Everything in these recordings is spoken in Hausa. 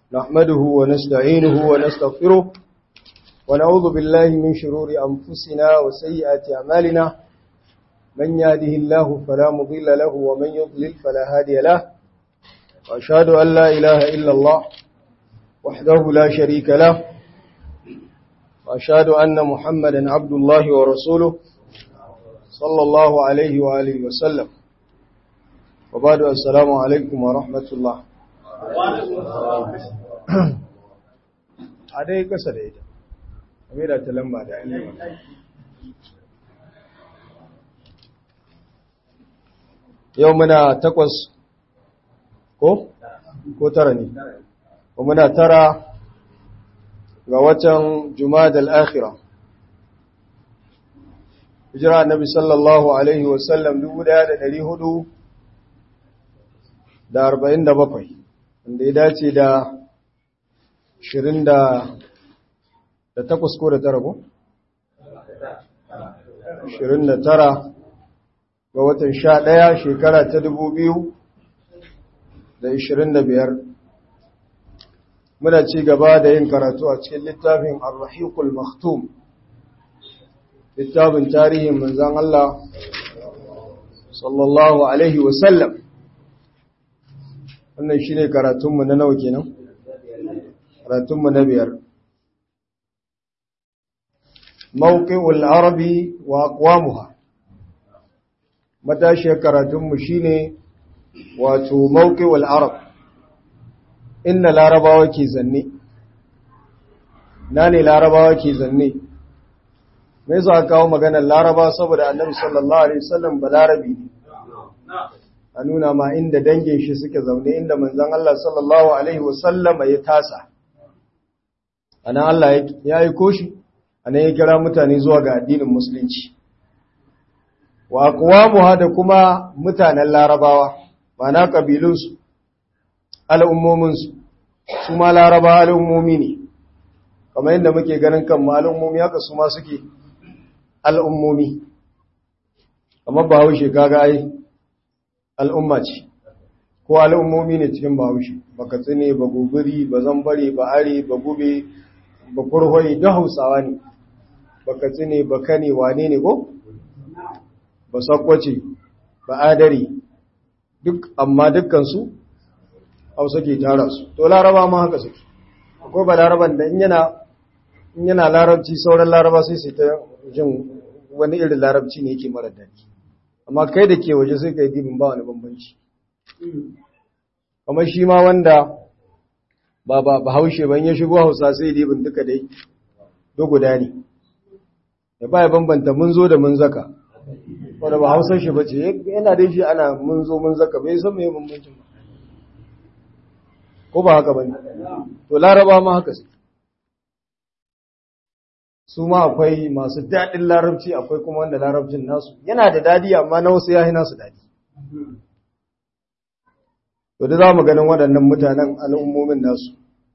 نحمده ونستعينه ونستغفره ونعوذ بالله من شرور أنفسنا وسيئات أعمالنا من يهده الله فلا مضل له ومن يضلل فلا هادي له وأشهد أن لا إله إلا الله وحده لا شريك له وأشهد أن محمدا عبد الله ورسوله صلى الله عليه وآله وسلم وبعد السلام عليكم ورحمة الله a dai kasa da ita a da ta lamba da yanzu yau muna takwas ko? ko tara ne ko muna tara ga watan jumadal akhira hijira annabi sallallahu alaihi wasallam dubu daya da dari hudu da arba'in da bakwai wanda ya dace da ashirin da takwas ko da tara ko? ashirin da tara ga watan sha ɗaya shekara ta dubu biyu da ashirin da biyar muna ci gaba da yin karatu a cikin littafin arrahikul maktum littafin tarihin manzan Allah sallallahu alaihi wasallam wannan shi ne karatunmu na nawa kenan karatunmu na biyar mawqi'ul arabi wa aqwamuha matashiyar karatunmu shine wato mawqi'ul arab inda larabawa ke zanne na ne larabawa ke zanne me yasa kawo maganar laraba saboda annabi sallallahu alaihi wasallam balarabi ne a nuna ma inda dangin shi suke zaune inda manzon Allah sallallahu alaihi wasallama ya tasa anan Allah ya yi koshi anan ya kira mutane zuwa ga addinin musulunci wa aqwamuha da kuma mutanen larabawa mana kabilunsu al'ummominsu su ma larabawa al'ummomi ne kamar yadda muke ganin kan al'ummomi haka su ma suke al'ummomi amma ba haushe kaga ai al'umma ce ko al'ummomi ne cikin bahaushe ba katsine ba gobiri ba zambare ba are ba gube ba kurhoyi da hausawa ne ba katsine ba kane wane ne ko ba sakwace ba adari duk amma dukkansu hausa ke tara su to laraba ma haka suke akwai ba laraban da in yana larabci sauran laraba sai su ta jin wani irin larabci ne yake mara daɗi amma kai da ke waje sai ka yi dibin ba wani bambanci kamar shi ma wanda ba ba ba haushe ban ya shigo hausa sai dibin duka dai do guda ne ya ba ya bambanta mun zo da mun zaka wanda ba hausar shi bace yana dai shi ana mun zo mun zaka bai san me bambancin ba ko ba haka bane to laraba ma haka su su ma akwai masu daɗin larabci akwai kuma wanda larabcin nasu yana da dadi amma na wasu yahi nasu dadi to da za mu ganin waɗannan mutanen al'ummomin nasu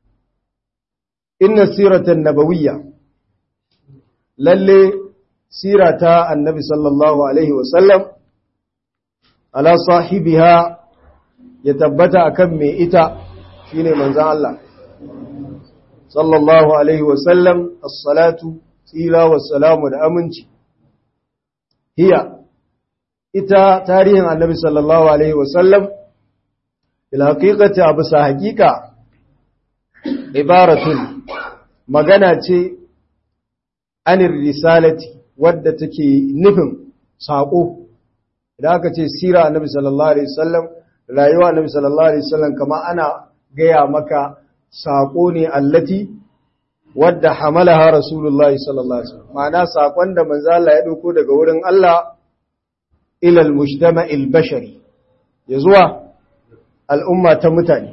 inna siratan nabawiyya lalle sirata annabi sallallahu alaihi wasallam ala sahibiha ya tabbata akan mai ita shine manzon Allah sallallahu alaihi wasallam as-salatu tsira wassalamu da aminci hiya ita tarihin annabi sallallahu alaihi wasallam bil haqiqati abu sa haqiqa ibaratun magana ce anir risalati wadda take nufin sako idan aka ce sira annabi sallallahu alaihi wasallam rayuwa annabi sallallahu alaihi wasallam kama ana gaya maka sako ne allati wadda hamalaha rasulullahi sallallahu alaihi wasallam ma'ana sakon da manzo Allah ya dauko daga wurin Allah ila al-mujtama'il bashari ya zuwa al'umma ta mutane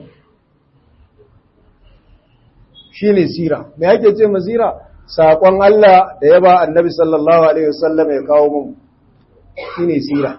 shine sira me yake ce mazira sakon Allah da ya ba annabi sallallahu alaihi wasallam ya kawo mun shine sira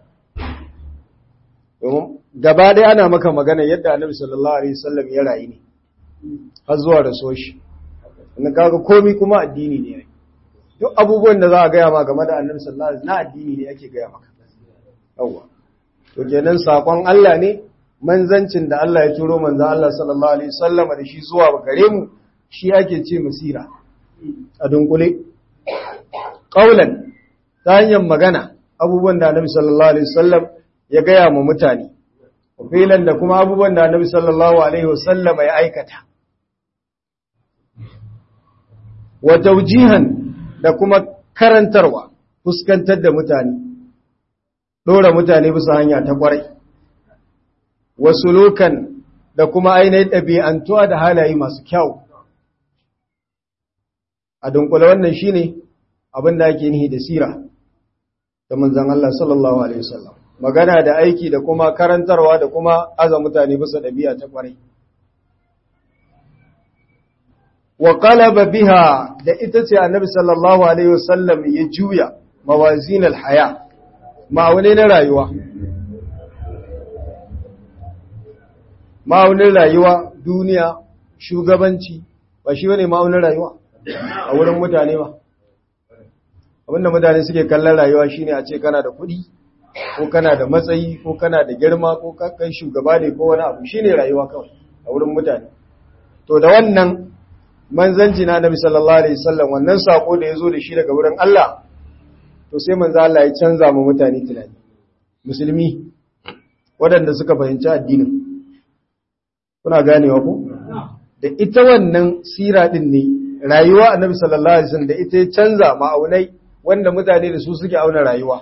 domin gaba dai ana maka magana yadda annabi sallallahu alaihi wasallam ya rayu ne har zuwa da soshi in kaga komai kuma addini ne duk abubuwan da za a gaya ma game da annabi sallallahu alaihi wasallam na addini ne ake gaya maka yawa to kenan sakon Allah ne manzancin da Allah ya turo manzo Allah sallallahu alaihi wasallam da shi zuwa gare mu shi ake ce masira a dunkule qaulan ta hanyar magana abubuwan da Annabi sallallahu alaihi wasallam ya gaya ma mutane filan da kuma abubuwan da Annabi sallallahu alaihi wasallam ya aikata wa tawjihan da kuma karantarwa fuskantar da mutane dora mutane bisa hanya ta kwarai wasu lokan da kuma ainihin ɗabi'antuwa da halaye masu kyau a dunkula wannan shi ne abin da ake nihi da sira da manzan Allah sallallahu Alaihi wasallam magana da aiki da kuma karantarwa da kuma aza mutane bisa ɗabi'a ta kwarai wa qalaba biha da ita ce annabi sallallahu alaihi wasallam ya juya mawazin alhaya ma'aune na rayuwa ma'aunin rayuwa duniya shugabanci ba shi bane ma'aunin rayuwa a wurin mutane ba abinda mutane suke kallon rayuwa shine a ce kana da kuɗi ko kana da matsayi ko kana da girma ko kai shugaba ne ko wani abu shine rayuwa kawai a wurin mutane to da wannan manzanci na Nabi sallallahu alaihi wasallam wannan sako da yazo da shi daga wurin Allah to sai manzo Allah ya canza mu mutane tunani musulmi waɗanda suka fahimci addinin kuna ganewa ko da ita wannan sira din ne rayuwa annabi sallallahu alaihi wasallam da ita ya canza ma'aunai wanda mutane da su suke auna rayuwa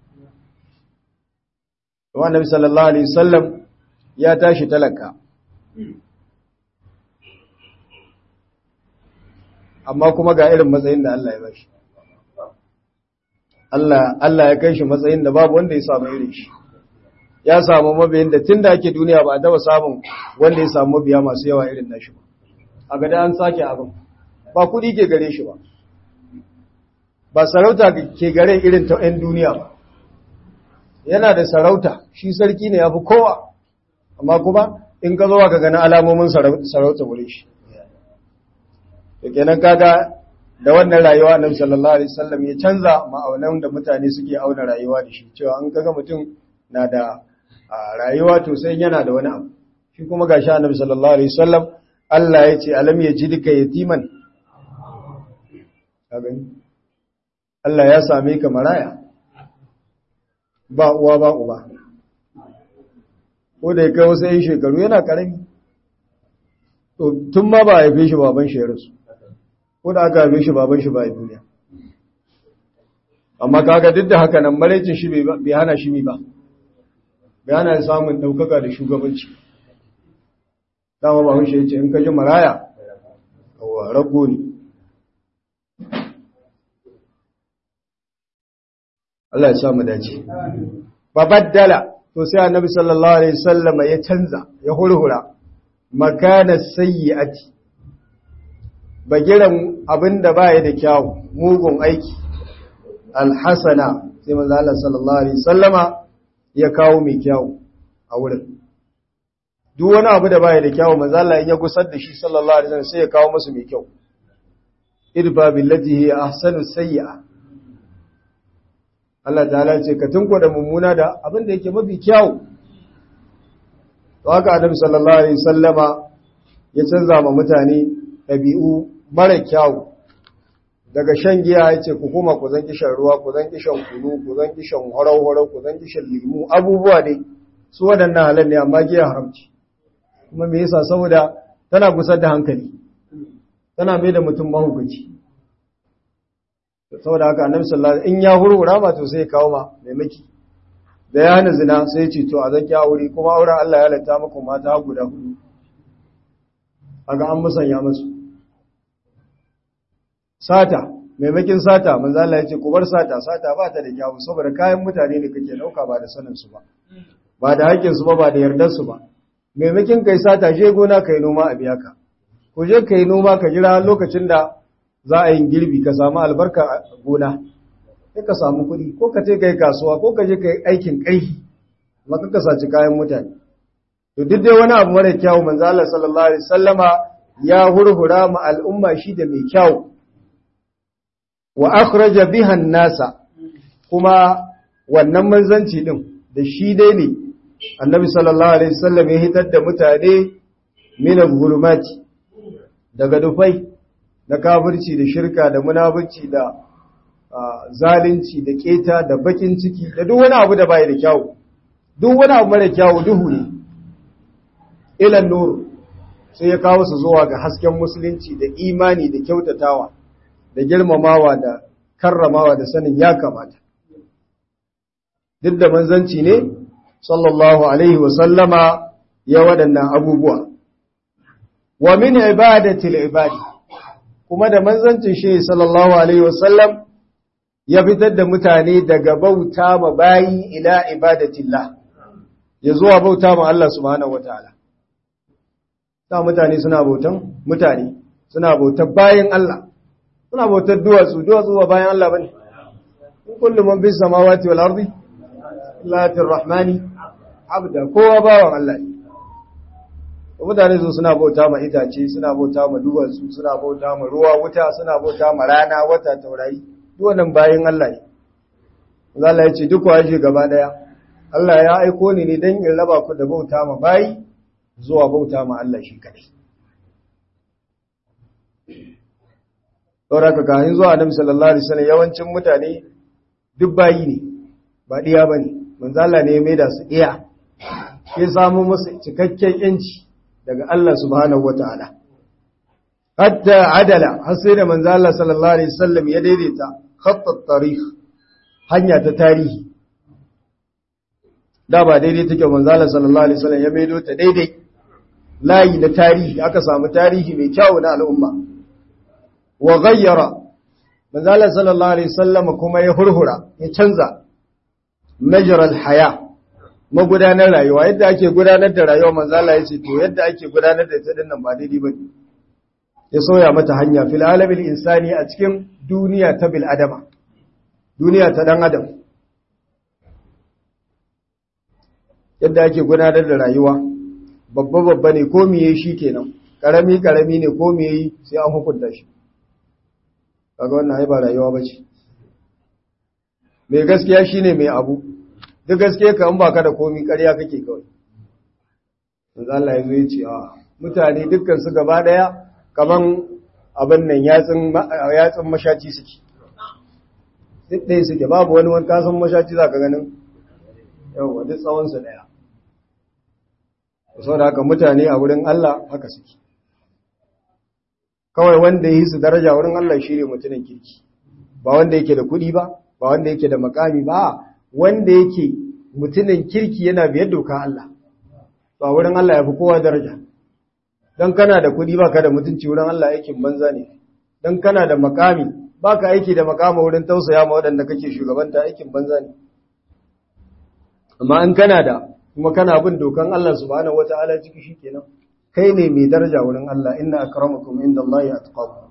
to annabi sallallahu alaihi wasallam ya tashi talaka amma kuma ga irin matsayin da Allah ya bashi Allah Allah ya kai shi matsayin da babu wanda ya samu irin shi ya samu mabiyin da tunda ake duniya ba a taba samun wanda ya samu mabiya masu yawa irin nashi ba a gada an sake abin ba kudi ke gare shi ba ba sarauta ke gare irin ta 'yan duniya ba yana da sarauta shi sarki ne ya fi kowa amma kuma in ka zo ka gani alamomin sarauta wuri shi da kenan kaga da wannan rayuwa annabi sallallahu alaihi wasallam ya canza ma'aunan da mutane suke auna rayuwa da shi cewa an kaga mutum na da rayuwa to sai yana da wani abu shi kuma gashi annabi sallallahu alaihi wasallam Allah ya ce alam yajidka yatiman ka gani Allah ya same ka maraya ba uwa ba uba ko da ya kai wasu yin shekaru yana karami to tun ma ba a haife shi baban shi ya rasu ko da aka haife shi baban shi ba a duniya amma kaga duk da haka nan maraicin shi bai hana shi mi ba bai hana samun ɗaukaka da shugabanci dama ba shi ya ce in ka ji maraya kawo rago ne Allah ya samu dace babaddala to sai annabi sallallahu alaihi wasallam ya canza ya hurhura makana sayyi'ati bagiran abinda baya da kyau mugun aiki alhasana sai manzo Allah sallallahu alaihi wasallama ya kawo mai kyau a wurin duk wani abu da baya da kyau manzo Allah ya gusar da shi sallallahu alaihi wasallam sai ya kawo musu mai kyau idfa billati hi ahsanu sayyi'a Allah ta'ala ce ka tunko da mummuna da abin da yake mafi kyau to haka annabi sallallahu alaihi wasallama ya canza ma mutane ɗabi'u mara kyau daga shan giya ya ce ku kuma ku zan kishan ruwa ku zan kishan kunu ku zan kishan horau-horau ku zan kishan limu abubuwa ne su waɗannan halar ne amma giya haramci kuma me yasa saboda tana gusar da hankali tana mai da mutum mahukunci saboda haka annabi sallallahu alaihi in ya hurhura ma to sai ya kawo ma maimaki da ya hana zina sai ya ce to a zaki aure kuma auren Allah ya halatta muku mata guda hudu aga an musanya musu sata maimakin sata manzo Allah ya ce ku bar sata sata ba ta da kyawu saboda kayan mutane ne kake dauka ba da sanin su ba ba da haƙƙin su ba ba da yardar su ba maimakin kai sata je gona kai noma a biya ka ku je kai noma ka jira lokacin da za a yi girbi ka samu albarka a gona sai ka samu kuɗi ko ka ce kai kasuwa ko ka je kai aikin ƙarfi maka ka saci kayan mutane to duk dai wani abu mara kyawu manzo Allah sallallahu alaihi wasallama ya hurhura ma al'umma shi da mai kyawu wa akhraja biha nasa kuma wannan manzanci din da shi dai ne annabi sallallahu alaihi wasallam ya hitar da mutane min al-zulumati daga dufai na kafirci da shirka da munafurci da zalunci da keta da bakin ciki da duk wani abu da bai da kyau duk wani abu mara kyau duhu ne ilan nur sai ya kawo su zuwa ga hasken musulunci da imani da kyautatawa da girmamawa da karramawa da sanin ya kamata duk da manzanci ne sallallahu alaihi wasallama ya waɗannan abubuwa wa min ibadatil ibadi kuma da manzancin shi sallallahu alaihi wasallam ya fitar da mutane daga bauta ma bayi ila ibadatillah ya zuwa bauta ma Allah subhanahu wataala ta mutane suna bautan mutane suna bautar bayan Allah suna bautar duwatsu duwatsu ba bayan Allah bane in kullu man bis samawati wal ardi latir rahmani abda kowa bawan Allah ne mutane su suna bauta ma itace suna bauta ma duwatsu suna bauta ma ruwa wuta suna bauta ma rana wata taurayi duk wannan bayan Allah ne Allah ya ce duk waje gaba daya Allah ya aiko ni ne dan in raba ku da bauta ma bayi zuwa bauta ma Allah shi kadai saboda ka kayan zuwa Annabi sallallahu alaihi wasallam yawancin mutane duk bayi ne ba diya bane manzo Allah ne ya maida su iya ya samu musu cikakken yanci daga Allah subhanahu wataala hatta adala har sai da manzo Allah sallallahu alaihi wasallam ya daidaita khatt at-tarikh hanya ta tarihi da ba daidai take manzo Allah sallallahu alaihi wasallam ya maido ta daidai layi na tarihi aka samu tarihi mai kyau na al'umma wa ghayyara manzo Allah sallallahu alaihi wasallam kuma ya hurhura ya canza majral haya magudanar rayuwa yadda ake gudanar da rayuwa manzo Allah ya ce to yadda ake gudanar da ita dinnan ba daidai bane ya soya mata hanya fil alamil insani a cikin duniya ta bil adama duniya ta dan adam yadda ake gudanar da rayuwa babba babba ne ko miye shi kenan karami karami ne ko miye sai an hukunta shi kaga wannan ai ba rayuwa bace mai gaskiya shine mai abu duk gaskiya ka in baka da komi ƙarya kake kawai manzo Allah ya zo ya ce a mutane dukkan su gaba daya kaman abin nan yatsun yatsun mashaci suke duk ɗaya suke babu wani wani kasan mashaci zaka ganin yawa duk tsawon su daya saboda haka mutane a wurin Allah haka suke kawai wanda yi su daraja wurin Allah shi ne mutumin kirki ba wanda yake da kuɗi ba ba wanda yake da makami ba wanda yake mutumin kirki yana biyar doka Allah ba wurin Allah ya fi kowa daraja don kana da kuɗi ba ka da mutunci wurin Allah aikin banza ne don kana da makami ba ka aiki da makama wurin tausaya ma waɗanda kake shugabanta aikin banza ne amma in kana da kuma kana bin dokan Allah subhanahu wata'ala ciki shikenan kai ne mai daraja wurin Allah inna akramakum indallahi atqakum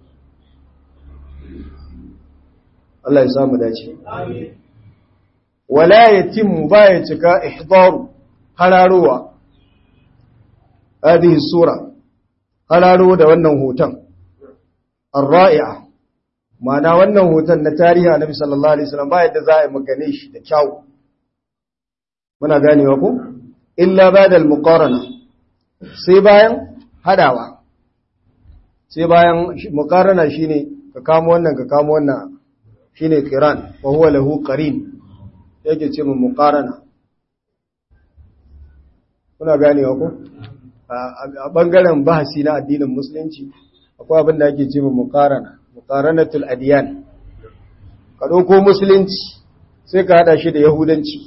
Allah ya samu dace amin wala yatimmu baya cika ihdaru hararowa hadhihi sura hararo da wannan hoton ar-ra'i'a ma'ana wannan hoton na tarihi Annabi sallallahu alaihi wasallam ba yadda za a yi magane shi da kyau muna ganewa ko illa bada al-muqarana sai bayan hadawa sai bayan muqarana shine ka kamo wannan ka kamo wannan shine qiran wa huwa lahu qarin yake ce mu muqarana muna ganewa ko a bangaren bahasi na addinin musulunci akwai abin da ake ce mu muqarana muqaranatul adyan ka dauko musulunci sai ka hada shi da yahudanci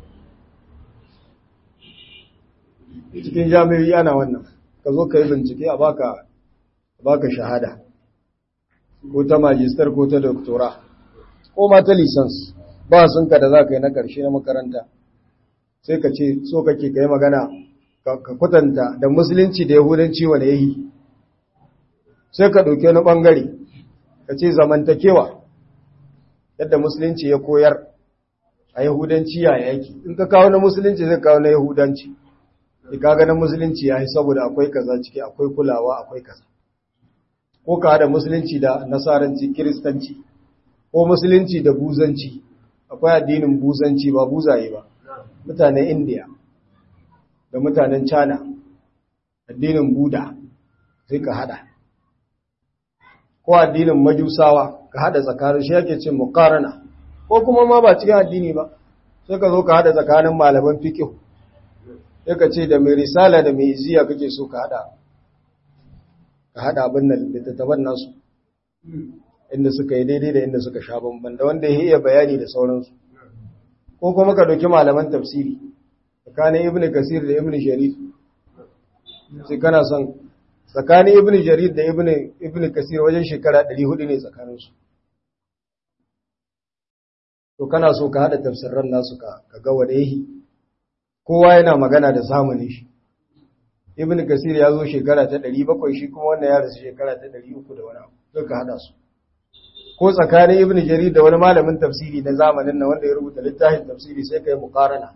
cikin jami'ai ana wannan ka zo ka yi bincike a baka baka shahada ko ta majistar ko ta doktora ko ma ta lisans ba sun ka da za ka yi na ƙarshe na makaranta sai ka ce so kake ka yi magana ka kwatanta da musulunci da yahudanci wane ya yi sai ka ɗauke wani ɓangare ka ce zamantakewa yadda musulunci ya koyar a yahudanci ya yaki in ka kawo na musulunci zai kawo na yahudanci ka ganin musulunci ya yi saboda akwai kaza ciki akwai kulawa akwai kaza ko ka hada musulunci da nasaranci kiristanci ko musulunci da buzanci akwai addinin buzanci ba buzaye ba mutanen indiya da mutanen China addinin Buda sai ka hada ko addinin Majusawa ka hada tsakanin shi yake ce muqarana ko kuma ma ba cikin addini ba sai ka zo ka hada tsakanin malaman fiqh sai ka ce da mai risala da mai iziya kake so ka hada ka hada abin nan littattafan nasu inda suka yi daidai da inda suka sha bamban da wanda ya iya bayani da sauransu ko kuma ka dauki malaman tafsiri tsakanin ibn kasir da ibn sharif sai kana son tsakanin ibn jarir da ibn ibn kasir wajen shekara 400 ne tsakaninsu to kana so ka hada tafsirran nasu ka ga wadayi kowa yana magana da zamanin shi ibn kasir ya zo shekara ta 700 shi kuma wannan ya rasu shekara ta 300 da wani abu sai ka hada su ko tsakanin ibn jarir da wani malamin tafsiri na zamanin nan wanda ya rubuta littafin tafsiri sai ka yi muqarana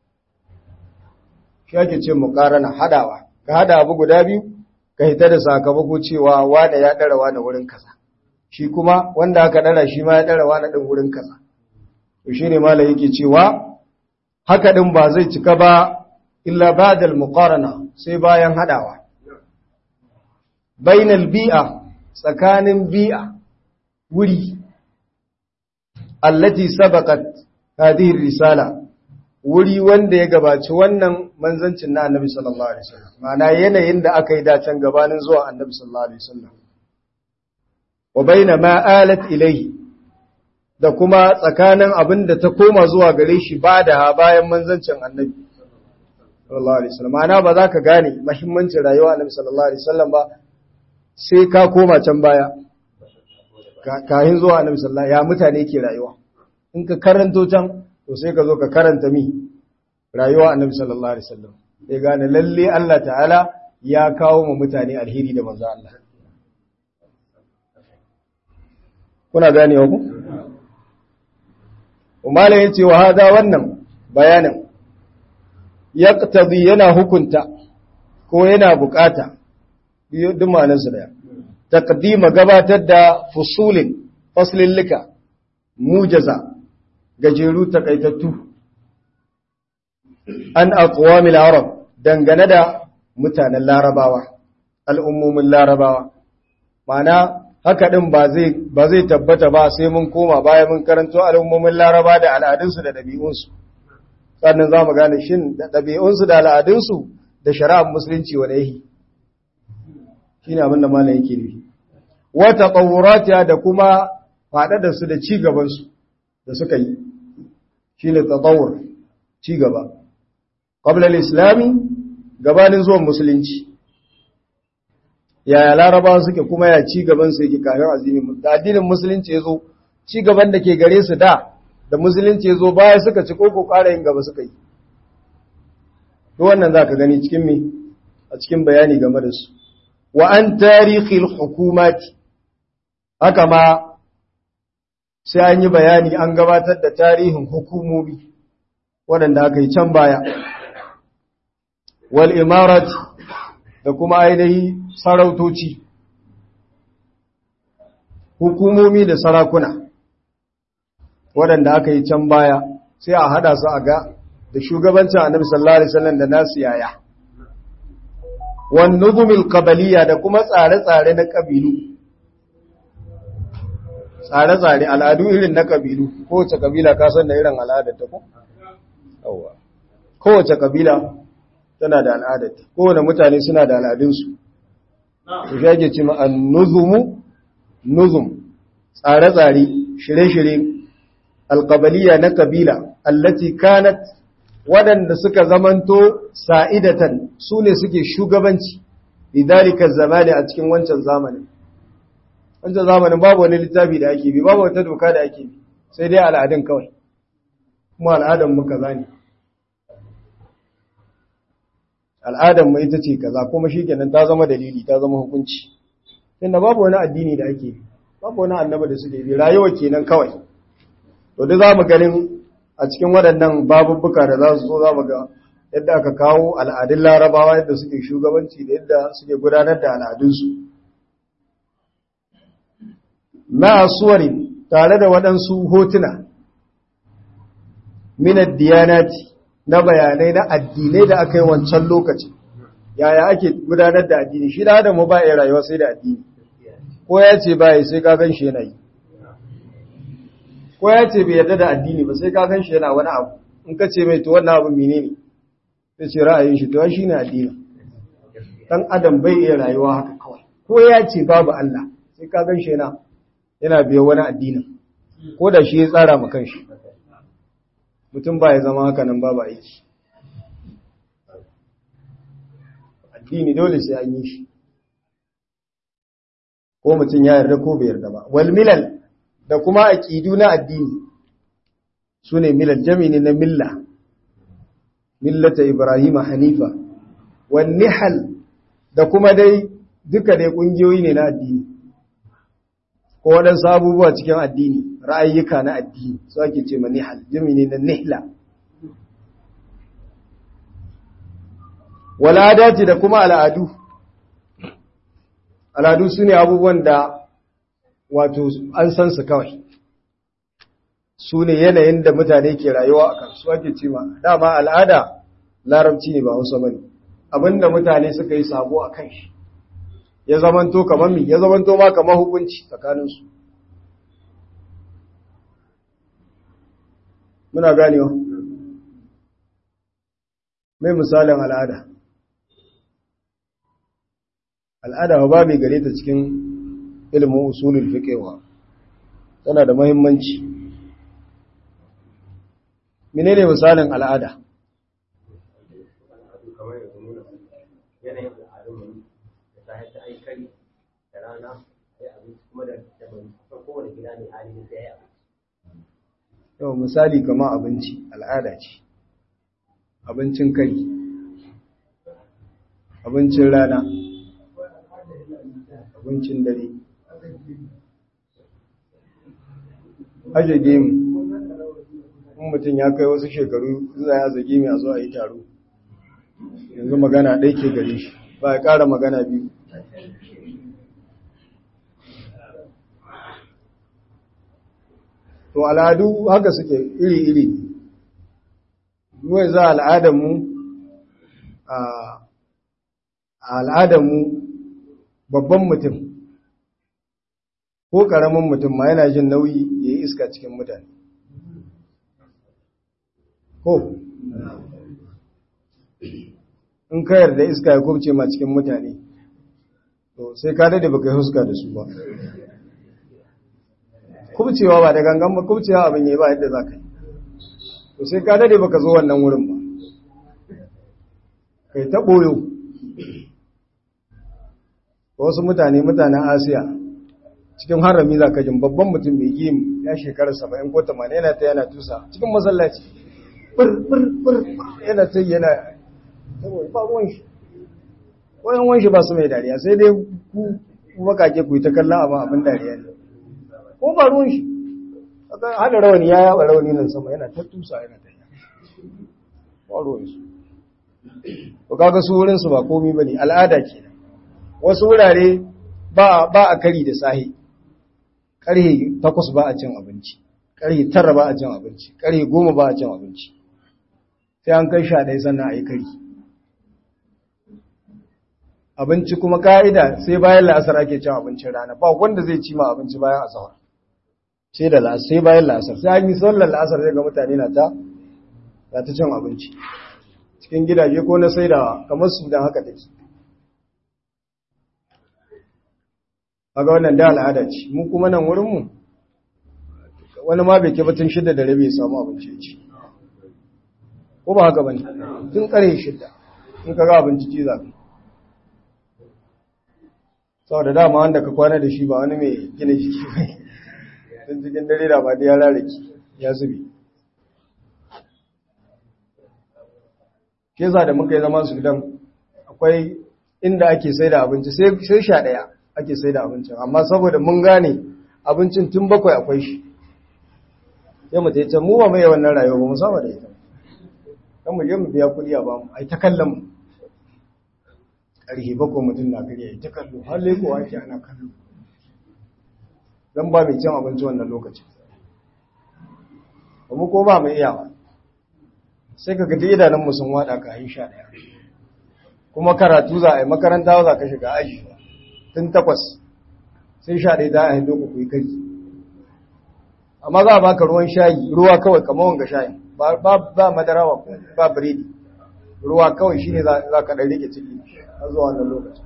shi ake ce muqarana hadawa ka hada abu guda biyu ka hita da sakamako cewa wanda ya dara wani wurin kaza shi kuma wanda aka dara shi ma ya dara wani din wurin kaza to shine malai yake cewa haka din ba zai cika ba illa ba'da al-muqarana sai bayan hadawa bainal bi'a tsakanin bi'a wuri allati sabaqat hadhihi risala wuri wanda ya gabaci wannan manzancin na annabi sallallahu alaihi wasallam ma'ana yanayin da aka yi dacen gabanin zuwa annabi sallallahu alaihi wasallam wa baina ma alat ilayhi da kuma tsakanin abin da ta koma zuwa gare shi ba da bayan manzancin annabi sallallahu alaihi wasallam ma'ana ba za ka gane muhimmancin rayuwa annabi sallallahu alaihi wasallam ba sai ka koma can baya kahin zuwa annabi sallallahu ya mutane ke rayuwa in ka karanto can to sai ka zo ka karanta mi rayuwa annabi sallallahu alaihi wasallam sai gane lalle Allah ta'ala ya kawo mu mutane alheri da manzo Allah kuna gane ku umala yace wa hada wannan bayanin yaqtadi yana hukunta ko yana bukata duk ma'anarsa daya taqdima gabatar da fusulin faslillika mujaza gajeru takaitattu an aqwamil arab dangane da mutanen larabawa al'ummomin larabawa mana haka din ba zai ba zai tabbata ba sai mun koma baya mun karanto al'ummomin laraba da al'adunsu da dabi'unsu sannan za mu gane shin da dabi'unsu da al'adunsu da shari'ar musulunci wa yahi shine abin da malam yake nufi wata tsawuratiya da kuma faɗaɗa su da ci gabansu da suka yi shi ne tsawur ci gaba ƙwablar islami gabanin zuwan musulunci yaya larabawa suke kuma ya ci gabansu yake kafin azimin da addinin musulunci ya zo ci gaban da ke gare su da da musulunci ya zo baya suka ci koko ƙara yin gaba suka yi to wannan za ka gani cikin me a cikin bayani game da su wa an tarihil hukumati haka ma sai an yi bayani an gabatar da tarihin hukumomi waɗanda aka yi can baya wal imarat da kuma ainihi sarautoci hukumomi da sarakuna waɗanda aka yi can baya sai a hada su a ga da shugabancin annabi sallallahu alaihi wasallam da nasu yaya wan nuzumil qabaliya da kuma tsare-tsare na kabilu tsare-tsare al'adu irin na kabilu kowace kabila ka san da irin al'adar ta ko yawa kowace kabila tana da al'adar ta kowane mutane suna da al'adunsu su shage ce ma an-nuzumu nuzum tsare-tsare shirye-shirye alqabaliya na kabila allati kanat waɗanda suka zamanto sa'idatan su ne suke shugabanci lidalika zamani a cikin wancan zamanin wancan zamanin babu wani littafi da ake bi babu wata doka da ake bi sai dai al'adun kawai kuma al'adun mu kaza ne al'adun mu ita ce kaza kuma shikenan ta zama dalili ta zama hukunci inda babu wani addini da ake bi babu wani annaba da suke bi rayuwa kenan kawai to duk zamu ganin a cikin waɗannan babubbuka da za su zo za mu ga yadda aka kawo al'adun larabawa yadda suke shugabanci da yadda suke gudanar da al'adunsu na suwari tare da waɗansu hotuna minad diyanati na bayanai na addinai da aka yi wancan lokaci yaya ake gudanar da addini shi da adamu ba ya rayuwa sai da addini ko ya ce ba ya sai ka gan shi yana yi ko ya ce bai yarda da addini ba sai ka gan shi yana wani abu in ka ce mai to wannan abu menene sai ce ra'ayin shi to shi ne addini dan adam bai iya rayuwa haka kawai ko ya ce babu Allah sai ka gan shi yana yana biyo wani addinin ko da shi ya tsara ma kanshi mutum ba ya zama haka nan babu aiki addini dole sai an yi shi ko mutum ya yarda ko bai yarda ba wal milal da kuma aqidu na addini sune milal jami'i na milla millata ibrahim hanifa wan nihal da kuma dai duka dai kungiyoyi ne na addini ko waɗansu abubuwa cikin addini ra'ayyuka na addini su ake ce ma nihal jami'i ne na nihla wal'adati da kuma al'adu al'adu su ne abubuwan da wato an san su kawai su ne yanayin da mutane ke rayuwa a kansu ake ce ma dama al'ada larabci ne ba hausa bane abinda mutane suka yi sabo a kan shi ya zamanto kamar mi ya zamanto ma kamar hukunci tsakaninsu muna ganewa mai misalin al'ada al'ada ba mai gare ta cikin ilimin usulul fiqewa tana da muhimmanci menene misalin al'ada yau misali kama abinci al'ada ce abincin kai abincin rana abincin dare aje gemu in mutum ya kai wasu shekaru za ya zage mai a zuwa yi taro yanzu magana ɗai ke gare shi ba ya ƙara magana biyu to al'adu haka suke iri-iri nuwai za al'adarmu a al'adarmu babban mutum ko ƙaramin mutum ma yana jin nauyi ya yi iska cikin mutane ko in ka yarda iska ya kubce ma cikin mutane to sai ka dade baka yi huska da su ba kubcewa ba da gangan ba kubcewa abin yi ba yadda za ka yi to sai ka dade baka zo wannan wurin ba kai ta ɓoyo wasu mutane mutanen asiya cikin harami za ka jin babban mutum mai gim ya shekara saba'in ko tamanin yana ta yana tusa cikin masallaci bir yana ta yana ba ruwan shi wayan wanshi ba su mai dariya sai dai ku makake ku yi ta kallon abin abin dariya ne ko ba ruwan shi hada rawani ya yaba rawani nan sama yana ta tusa yana ta yana ba ruwan su ko kaga su wurin su ba komi bane al'ada kenan wasu wurare ba a kari da sahi ƙarhe takwas ba a cin abinci ƙarhe tara ba a cin abinci ƙarhe goma ba a cin abinci sai an kai sha ɗaya sannan a yi kari abinci kuma ka'ida sai bayan la'asar ake cin abincin rana ba wanda zai ci ma abinci bayan asawar sai da la'asar sai bayan la'asar sai an yi sallar la'asar zai ga mutane na ta na ta cin abinci cikin gidaje ko na saidawa kamar su dan haka take kaga wannan da al'ada ce mu kuma nan wurin mu wani ma bai ke batun shidda da rabi ya samu abinci ci ko ba haka bane tun kare shidda in kaga abinci ci za saboda dama wanda ka kwana da shi ba wani mai gina jiki ba tun cikin dare da ba da ya rarraki ya zubi ke za da muka yi zama su gidan akwai inda ake sai da abinci sai sha ɗaya ake sai da abincin amma saboda mun gane abincin tun bakwai akwai shi ya mu ta mu ba mai wannan rayuwa ba mu saba da ita kan mu je mu biya kuɗi a ba mu ai ta kallon mu ƙarfi bakwai mutum na kariya ai ta kallo har leko ake ana kallo dan ba mai cin abinci wannan lokacin ba mu ko ba mai iyawa sai ka gaji idanunmu sun wada ka yi sha ɗaya kuma karatu za a yi makaranta za ka shiga aji tun takwas sai sha ɗaya za a yi ku yi kai amma za a baka ruwan shayi ruwa kawai kamar wanga shayi ba madara ba biredi ruwa kawai shi ne za ka ɗan rike ciki a zuwa wannan lokacin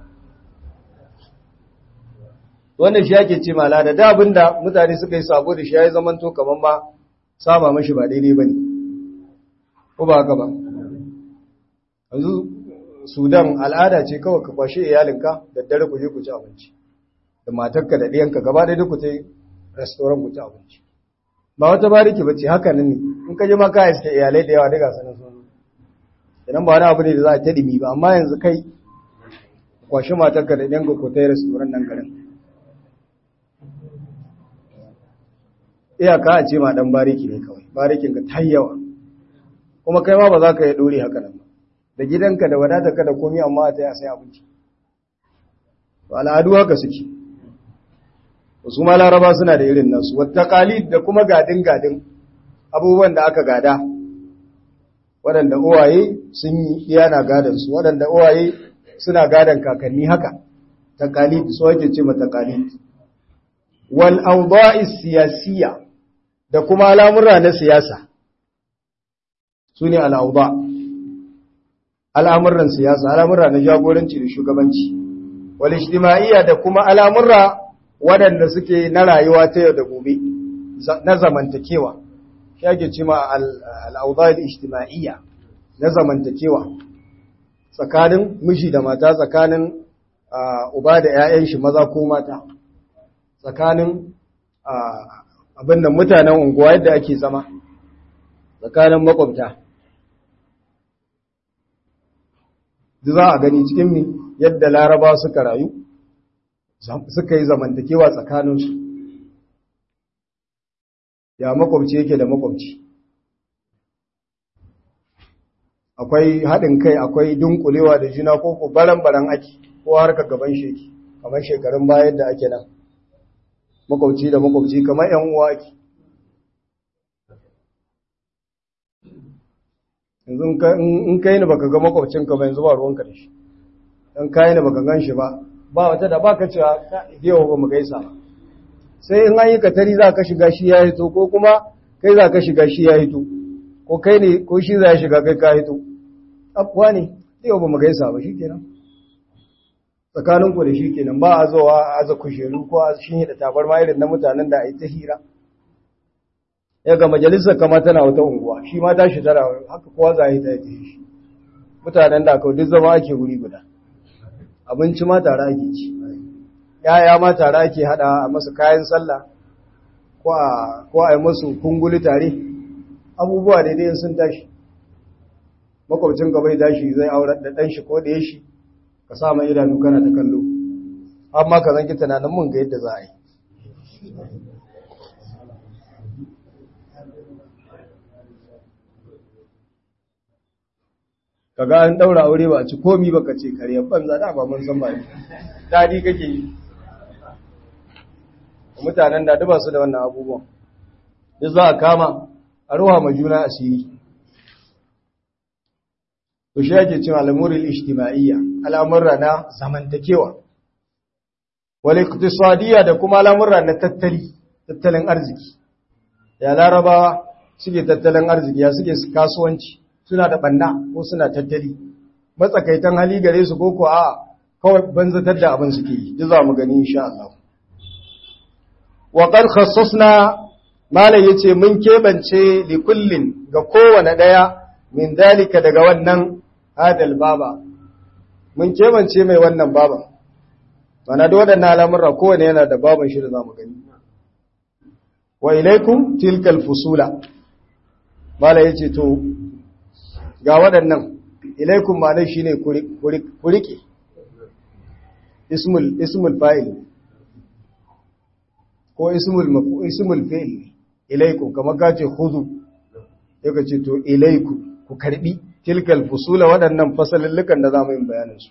wannan shi ake ce mala da da abinda mutane suka yi sabo da shi ya yi zamanto kamar ma saba mashi ba daidai ba ne ko ba haka ba yanzu sudan al'ada ce kawai ka kwashe iyalinka da dare ku je ku ci abinci da matarka da ɗiyanka gaba ɗaya ku ta yi restoran ku ci abinci ba wata bariki ba ce haka nan ne in ka je ma ka iske iyalai da yawa daga sanin sun idan ba wani abu ne da za a ta ɗimi ba amma yanzu kai kwashe matarka da ɗiyanka ku ta yi restoran nan garin iyaka a ce ma dan bariki ne kawai barikin ka ta yawa kuma kai ma ba za ka yi dore haka nan ba da gidanka da wadatarka da komai amma a taya sai abinci to al'adu haka suke wasu ma laraba suna da irin nasu wata qalid da kuma gadin gadin abubuwan da aka gada waɗanda uwaye sun yi iyana gadan su waɗanda uwaye suna gadan kakanni haka taqalid so ake ce mata taqalid wal awda'i siyasiyya da kuma al'amura na siyasa su ne al'auba al'amuran siyasa al'amura na jagoranci da shugabanci wal ijtima'iyya da kuma al'amura waɗanda suke na rayuwa ta yau da gobe na zamantakewa shi ake cima al'auba da ijtima'iyya na zamantakewa tsakanin miji da mata tsakanin uba da ‘ya'yan shi maza ko mata tsakanin abin da mutanen unguwa yadda ake zama tsakanin makwabta za a gani cikin mi yadda laraba suka rayu suka yi zamantakewa tsakaninsu ya makwabci yake da makwabci akwai haɗin kai akwai dunkulewa da juna ko ko baran-baran ake ko harka gaban sheki kamar shekarun bayan da ake nan makwabci da makwabci kamar ‘yan uwa ake yanzu in kai ni baka ga makwabcinka ba yanzu ba ruwanka da shi don kayi ni baka gan shi ba ba wata da baka cewa yau ba mu gaisa ba sai in an yi katari za ka shiga shi ya hito ko kuma kai za ka shiga shi ya hito ko kai ne ko shi za ya shiga kai ka hito abuwa ne yau ba mu gaisa ba shi kenan tsakaninku da shi kenan ba a zowa a aza kusheru ko a shinye da tabarma irin na mutanen da a yi ta hira ya ga majalisar kama tana wata unguwa shi ma tashi tara haka kowa za a yi ta yi shi mutanen da aka duk zama ake wuri guda abinci ma tare ake ci yaya ma tare ake hada a masu kayan sallah ko a yi masu kunguli tare abubuwa daidai sun tashi makwabcin gaba ya tashi zai aurar da ɗan shi ko da ya shi ka sa mai idanu kana ta kallo amma ka zanki tunanin mun ga yadda za a yi kaga an daura aure ba a ci komi baka ce kare banza da ba mun san ba dadi kake yi mutanen da duba su da wannan abubuwan duk za a kama a ruwa ma juna asiri to shi ake cewa al'amuril ijtima'iyya al'amurra na zamantakewa wal iqtisadiyya da kuma al'amurra na tattali tattalin arziki ya larabawa suke tattalin arziki ya suke kasuwanci suna da banna ko suna tattali matsakaitan hali gare su ko ko a kawai banzatar da abin suke yi duk za mu gani insha Allah wa qad khassasna malai yace mun kebance li kullin ga kowane daya min dalika daga wannan hadal baba mun kebance mai wannan baban mana da waɗannan al'amurra kowane yana da baban shi da za mu gani wa ilaikum tilkal fusula mala ya ce to ga waɗannan ilaikum ma shi ne kurike ismul fa'il ko ismul fa'il ilaikum kamar ka ce huzu ya ka ce to ilaikum ku karbi tilkal fusula waɗannan fasalillukan da za mu yin bayaninsu.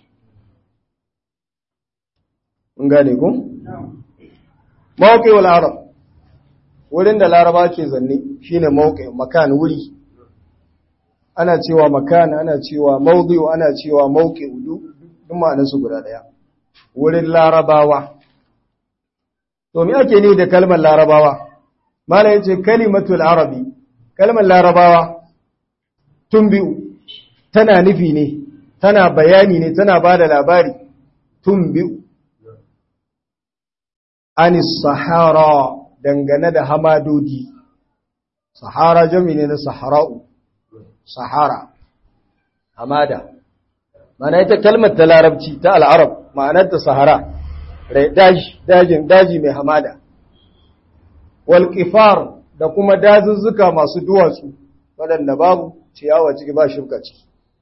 Mun gane ku? Mawuƙi wal Arab, wurin da Laraba ke zanne shi ne mawuƙi makan wuri. ana cewa makan ana cewa mawdi'u ana cewa mawqi'u duk ma'anarsu guda daya wurin larabawa to me ake ni da kalmar larabawa mala yace kalimatul arabi kalmar larabawa tumbi'u tana nufi ne tana bayani ne tana bada labari tumbi'u anis sahara dangane da hamadodi sahara jami ne na sahara'u sahara hamada mana ita kalmar ta larabci ta al'arab ma'anar ta sahara dajin daji mai hamada walƙifar da kuma dazuzzuka masu duwatsu waɗanda babu ciyawa ciki ba shuka ciki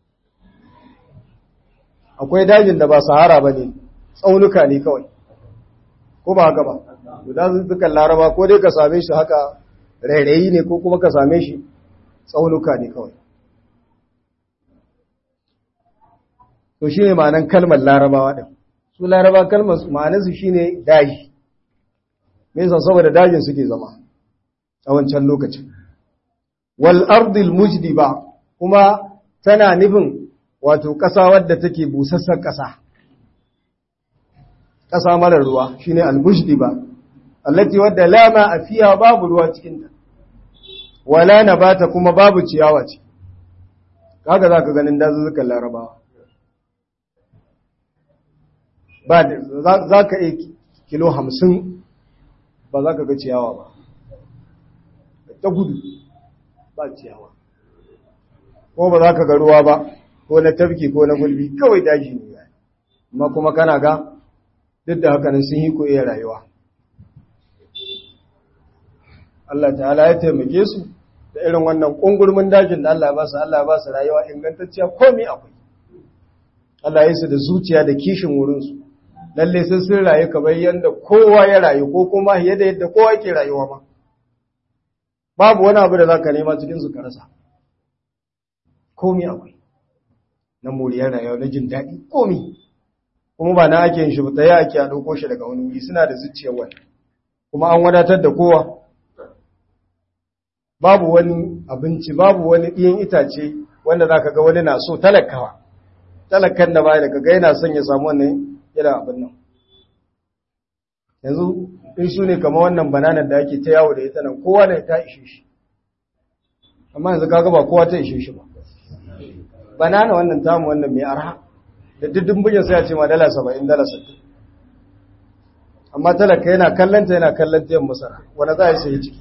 akwai dajin da ba sahara ba ne tsaunuka ne kawai ko ba haka ba dazuzzukan laraba ko dai ka same shi haka rairayi ne ko kuma ka same shi tsaunuka ne kawai to shi ne ma'anan kalmar larabawa ɗin su laraba kalmar ma'anarsu shi ne daji nesa saboda dajin suke zama a wancan lokacin wal ardil mujdi ba kuma tana nufin wato ƙasa wadda take busassar ƙasa ƙasa marar ruwa shine al mujdi ba allati wadda lama a fiya babu ruwa cikinta wala nabata kuma babu ciyawa ce kaga zaka ganin dazuzzukan larabawa ba za ka iya kilo hamsin ba za ka ga ciyawa ba ta gudu ba ciyawa ko ba za ka ga ruwa ba ko na tafki ko na gulbi kawai daji ne ya amma kuma kana ga duk da haka sun yi ko iya rayuwa Allah ta'ala ya taimake su da irin wannan ƙungurmin dajin da Allah ba su Allah ba su rayuwa ingantacciya komai akwai Allah ya su da zuciya da kishin wurinsu lalle sun sun rayu kamar yadda kowa ya rayu ko kuma yadda yadda kowa ke rayuwa ma babu wani abu da za ka nema cikin su ka rasa komi akwai na moriyar rayuwa na jin daɗi komi kuma ba na ake yin shi ta yi ake a ɗauko shi daga wani wuri suna da zuciyar wani kuma an wadatar da kowa babu wani abinci babu wani ɗiyan itace wanda za ka ga wani na so talakawa talakan da baya da kaga yana son ya samu wannan yana abin nan yanzu in su ne kama wannan bananar da ake ta yawo da ita nan kowa da ta ishe shi amma yanzu kaga ba kowa ta ishe shi ba banana wannan tamu wannan mai arha da diddin bujin sai ya ce ma dala saba'in dala sittin amma talaka yana kallanta yana kallanta yin masara wanda za a yi sai ciki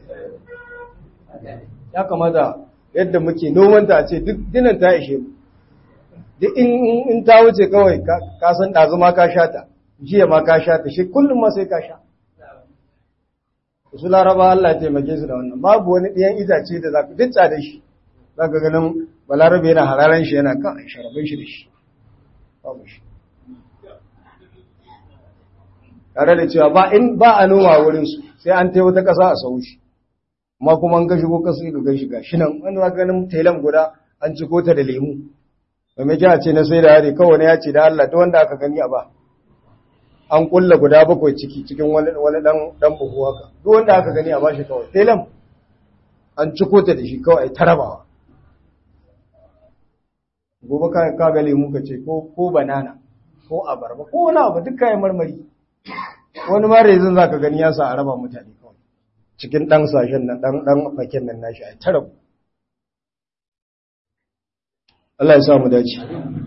ya kamata yadda muke nomanta a ce duk dinan ta ishe mu duk in ta wuce kawai ka san ɗazu ma ka sha ta jiya ma ka sha ta shi kullum ma sai ka sha su laraba Allah ya taimake su da wannan babu wani ɗiyan itace da za ka ditsa da shi za ka ganin balarabe yana hararen shi yana kan sharabin shi da shi babu shi tare da cewa ba in ba a noma wurin su sai an tai wata ƙasa a sau shi amma kuma an ka shigo kasu ga gashi ga shi nan wani za ganin tailan guda an ciko ta da lemu mai kya ce na sai da hari kawai ya ce da Allah ta wanda aka gani a ba an kulla guda bakwai ciki cikin wani dan dan buhu haka duk wanda aka gani a bashi kawai telam an ciko ta da shi kawai ai tarabawa gobe ka ka ga lemu ka ce ko ko banana ko abarba ko wani abu duk kayan marmari wani ma rezin zaka gani ya sa a raba mutane kawai cikin dan sashen nan dan dan fakin nan nashi ai tarabu Allah ya sa mu dace.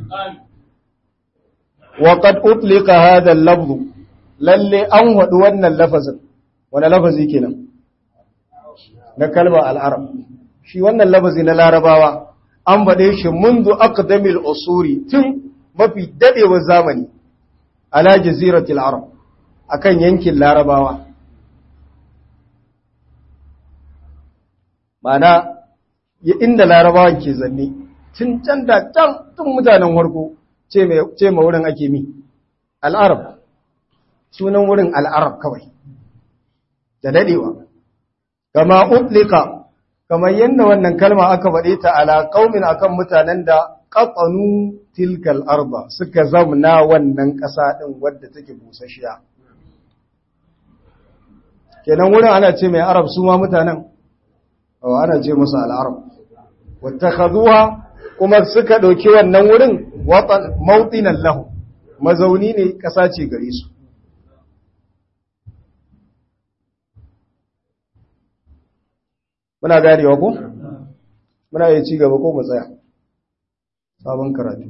Wa qad utlika hadha al-lafz lalle an wadu wannan lafazin wani lafazi kenan na kalmar al-arab shi wannan lafazi na larabawa an bade shi mundu aqdamil usuri tun mafi dadewar zamani ala jaziratil arab akan yankin larabawa mana inda larabawan ke zanne tun can da can tun mutanen warko ce ma wurin ake mi al'arab sunan wurin al'arab kawai da dadewa kama utlika kamar yadda wannan kalma aka faɗe ta ala qaumin akan mutanen da qatanu tilkal arba suka zamna wannan ƙasa din wadda take busasshiya kenan wurin ana ce mai arab su ma mutanen ana ce musu al'arab wattakhaduha kuma suka ɗauki wannan wurin watan mautinan lahu mazauni ne ƙasa ce gare su muna ganewa ko muna yi ci gaba ko mu tsaya sabon karatu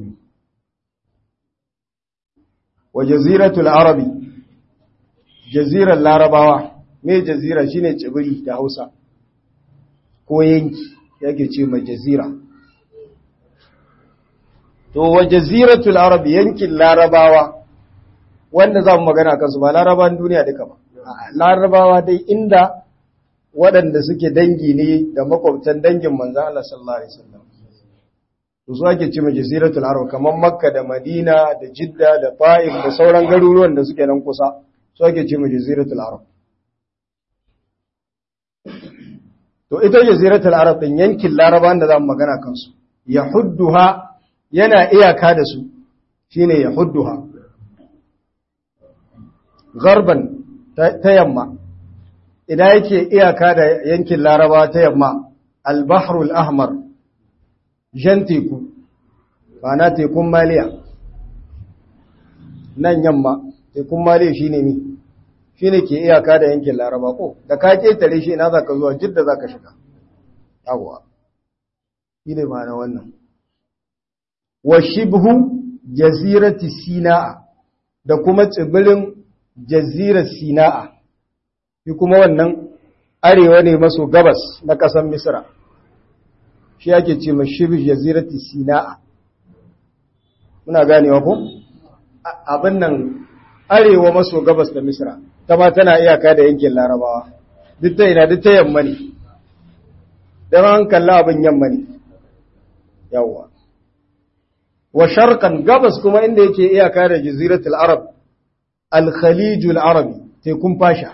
wa jaziratul arabi jazirar larabawa me jazira shine tsibiri da hausa ko yanki yake ce ma jazira to wa jaziratul arab yankin larabawa wanda za mu magana kansu ba larabawan duniya duka ba larabawa dai inda waɗanda suke dangi ne da makwabtan dangin manzan Allah sallallahu alaihi wasallam to su ake ce ma jaziratul arab kamar makka da madina da jidda da ta'if da sauran garuruwan da suke nan kusa su ake ce ma jaziratul arab to ita jaziratul arab din yankin larabawan da za mu magana kansu yahudduha yana iyaka da su shine ya hudduha garban ta yamma idan yake iyaka da yankin laraba ta yamma albahrul ahmar jan teku ba na tekun maliya nan yamma tekun maliya shine mi shine ke iyaka da yankin laraba ko da ka ketare shi ina zaka zuwa jidda zaka shiga yawwa shine ma na wannan wa shibhu jazirati sina'a da kuma tsibirin jazirar sina'a shi kuma wannan arewa ne maso gabas na ƙasar misra shi ake ce ma shibhu jazirati sina'a muna ganewa ko abin nan arewa maso gabas da misra ta ma tana iyaka da yankin larabawa duk ta ina duk ta yamma ne don an kalla abin yamma ne yawwa wa sharqan gabas kuma inda yake iyaka da jaziratul arab al-khalijul arabi tekun fasha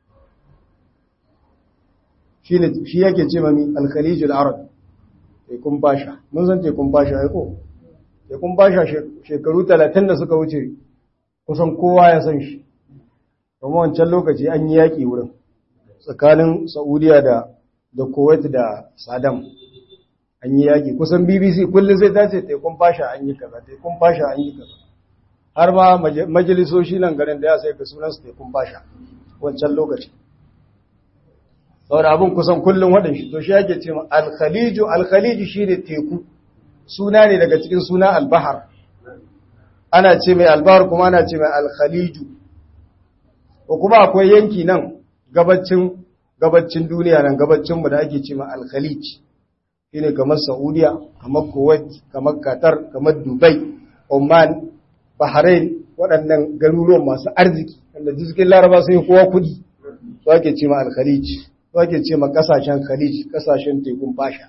shine shi yake ce mami al-khalijul arabi tekun fasha mun san tekun fasha ai ko tekun fasha shekaru 30 da suka wuce kusan kowa ya san shi kuma wancan lokaci an yi yaki wurin tsakanin saudiya da da kuwait da saddam an yi yaƙi kusan bbc kullum sai ta ce tekun fasha an yi kaza tekun fasha an yi kaza har ma majalisoshi nan garin da ya sai ka sunansu tekun fasha wancan lokaci saboda abin kusan kullum waɗanshi to shi yake ce ma alkhaliju alkhaliju shi ne teku suna ne daga cikin suna albahar ana ce mai albahar kuma ana ce mai alkhaliju ko kuma akwai yanki nan gabacin gabacin duniya nan gabacinmu da ake ce ma alkhalij shine kamar Saudiya, kamar Kuwait, kamar Qatar, kamar Dubai, Oman, Bahrain, waɗannan garuruwan masu arziki, wanda cikin Laraba sun yi kowa kuɗi, su ake ce ma Al-Khalij, su ake ce ma ƙasashen Khalij, ƙasashen tekun fasha.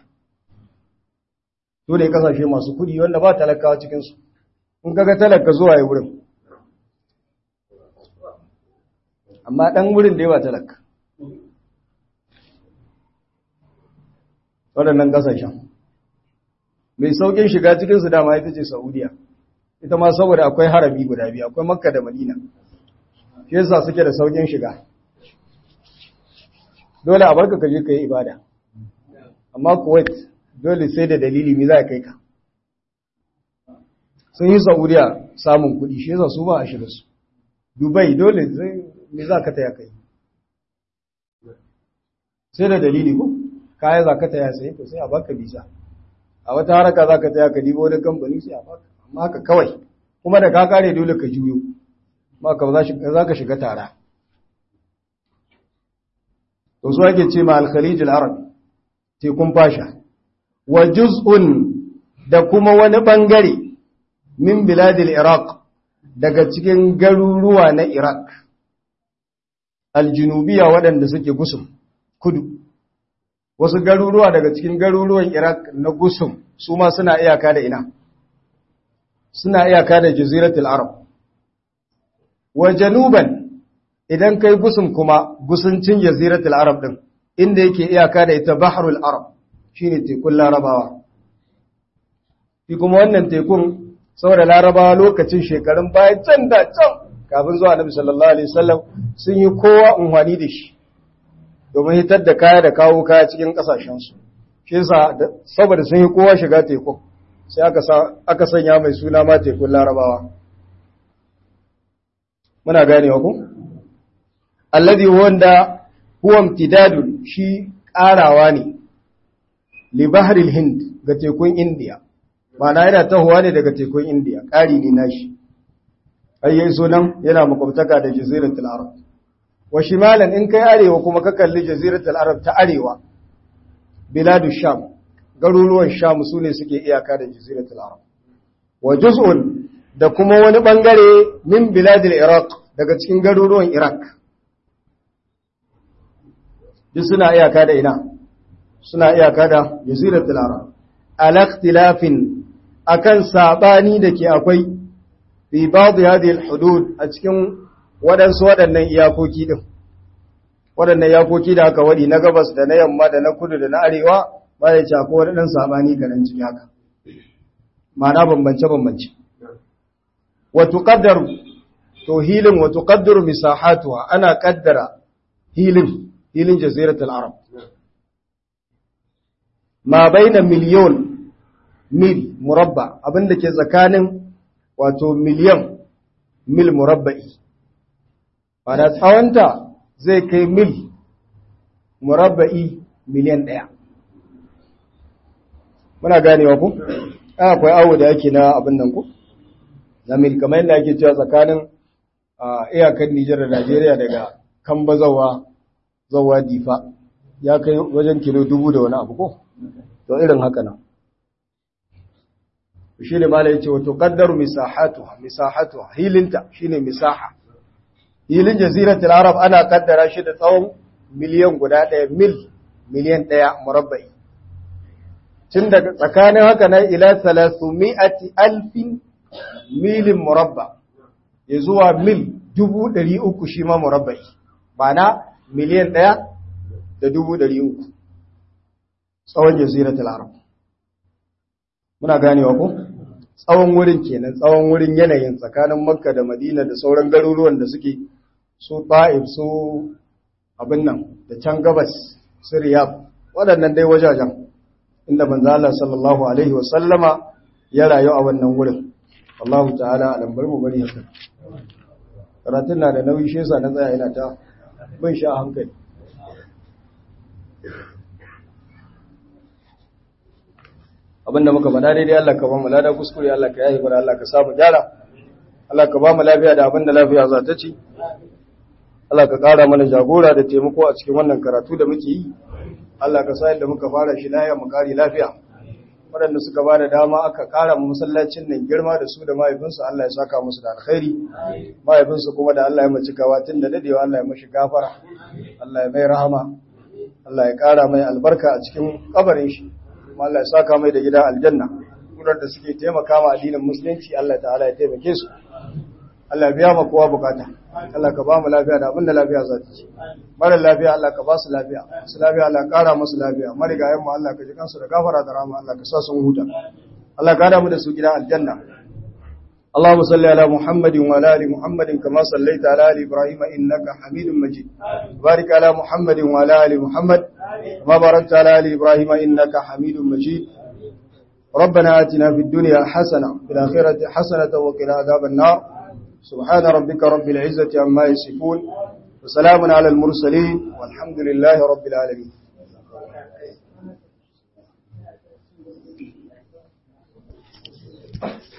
Su ne ƙasashe masu kuɗi wanda ba talakawa cikinsu, in kaga talaka zuwa ya wurin. Amma ɗan wurin da yawa talaka. waɗannan ƙasashen mai sauƙin shiga cikinsu dama ita ce saudiya ita ma saboda akwai harami guda biyu akwai makka da madina shi yasa suke da sauƙin shiga dole a barka ka je ka yi ibada amma kuwait dole sai da dalili mi za a kai ka sun yi saudiya samun kuɗi shi yasa su ba a shiga su dubai dole mi za ka taya kai sai da dalili ko kaya za ka taya sai to sai a baka bisa a wata haraka za ka taya ka dibo wani kamfani sai a baka amma haka kawai kuma da ka kare dole ka juyo maka za ka shiga tara to su ake ce ma al-khalij al-arabi tekun fasha wa juz'un da kuma wani bangare min biladil iraq daga cikin garuruwa na iraq aljunubiya waɗanda suke gusum kudu wasu garuruwa daga cikin garuruwan iraq na gusum su ma suna iyaka da ina suna iyaka da jaziratul arab wa januban idan kai gusum kuma gusuncin jaziratul arab din inda yake iyaka da ita bahrul arab shine tekun larabawa shi kuma wannan tekun saboda larabawa lokacin shekarun baya can da can kafin zuwa annabi sallallahu alaihi wasallam sun yi kowa unhwani da shi domin hitar da kaya da kawo kaya cikin kasashen su shi yasa saboda sun yi kowa shiga teku sai aka aka sanya mai suna ma tekun larabawa muna ganewa ku alladhi wanda huwa imtidadun shi karawa ne li bahril hind ga tekun indiya ma'ana yana tahowa ne daga tekun indiya kari ne nashi ayyai sunan yana makwabtaka da jaziratul arab wa shimalan in kai arewa kuma ka kalli jaziratul arab ta arewa biladu sham garuruwan sham su ne suke iyaka da jaziratul arab wa juz'un da kuma wani bangare min biladil iraq daga cikin garuruwan iraq duk suna iyaka da ina suna iyaka da jaziratul arab al-ikhtilafin akan sabani da ke akwai fi ba'd hadhihi al-hudud a cikin waɗansu waɗannan iyakoki din waɗannan iyakoki da aka wadi na gabas da na yamma da na kudu da na arewa ba ya ci akwai waɗannan sabani kanan ciki haka ma'ana bambance bambance wa tuqaddaru to hilin wa tuqaddaru misahatuha ana kaddara hilin hilin jaziratul arab ma baina miliyon mil murabba abinda ke tsakanin wato miliyan mil murabba'i wadda tsawonta zai kai mil murabba'i miliyan ɗaya muna ganewa ku? akwai awo da yake na abin nan ku? na mil kamar yadda ake cewa tsakanin iyakan Nijar da Najeriya daga Kamba zawa zawa difa ya kai wajen kilo dubu da wani abu ko? to irin haka nan shi ne mala yace wato qaddaru misahatuha misahatuha hilinta shine misaha hilin jaziratul arab ana kaddara shi da tsawon miliyan guda ɗaya mil miliyan ɗaya murabba'i tun daga tsakanin haka nan ila 300 alfin milin murabba ya zuwa mil dubu ɗari uku shi ma murabba'i ba na miliyan ɗaya da dubu ɗari uku tsawon jaziratul arab muna ganewa ko tsawon wurin kenan tsawon wurin yanayin tsakanin makka da madina da sauran garuruwan da suke su ta'if su abin nan da can gabas su riyab waɗannan dai wajajen inda manzo Allah sallallahu alaihi wasallama ya rayu a wannan wurin Allahu ta'ala alam bar mu bari haka karatun na da nauyi shi yasa na tsaya ina ta bin shi a hankali abinda muka faɗa daidai Allah ka ba mu lada kuskure Allah ka yayi mana Allah ka samu gyara Allah ka ba mu lafiya da abinda lafiya za ta ci Allah ka ƙara mana jagora da taimako a cikin wannan karatu da muke yi Allah ka sa yadda muka fara shi lafiya mu kare lafiya waɗanda suka ba da dama aka ƙara mu masallacin nan girma da su da mahaifinsu Allah ya saka musu da alkhairi mahaifinsu kuma da Allah ya mace gawa tun da dadewa Allah ya mashi gafara Allah ya mai rahama Allah ya ƙara mai albarka a cikin kabarin shi kuma Allah ya saka mai da gida aljanna kurar da suke taimaka ma addinin musulunci Allah ta'ala ya taimake su Allah ya biya ma kowa bukata Allah ka ba mu lafiya da abinda lafiya za ta ci mara lafiya Allah ka ba su lafiya su lafiya Allah kara musu lafiya marigayen mu Allah ka ji kansu da gafara da rahama Allah ka sa sun huta Allah ka da mu da su gida aljanna اللهم صل على محمد وعلى ال محمد كما صليت على ال ابراهيم انك حميد مجيد بارك على محمد وعلى ال محمد كما باركت على ال ابراهيم انك حميد مجيد ربنا آتنا في الدنيا حسنه في الاخره حسنه وقنا عذاب النار سبحان ربك رب العزه عما يصفون وسلام على المرسلين والحمد لله رب العالمين Thank you.